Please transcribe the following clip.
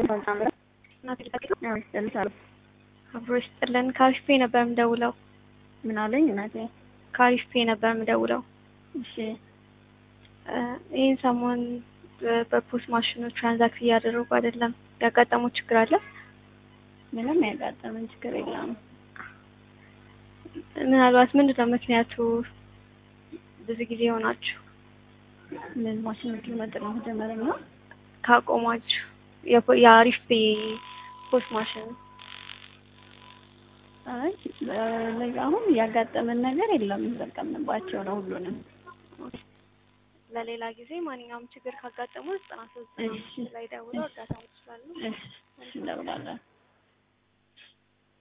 አብሮ ይስጥልን። ከአሪፍ ፔ ነበር የምደውለው። ምን አለኝ እናቴ? ከአሪፍ ፔ ነበር የምደውለው። እሺ ይህን ሰሞን በፖስት ማሽኑ ትራንዛክት እያደረጉ አይደለም። ያጋጠመው ችግር አለ? ምንም ያጋጠመን ችግር የለም። ምናልባት ምንድን ነው ምክንያቱ? ብዙ ጊዜ ሆናችሁ ምን ማሽኖቹ መጠቀም ጀመረ ነው? ካቆማችሁ የፖ- የአሪፍ ፔ ፖስት ማሽን አይ ለ- አሁን ያጋጠመን ነገር የለም። ተጠቀምንባቸው ነው ሁሉንም። ለሌላ ጊዜ ማንኛውም ችግር ካጋጠሙ ዘጠና ሶስት ዘጠና እሺ። አምስት ላይ ደውለው እርዳታ ይችላሉ። እሺ እደውላለሁ።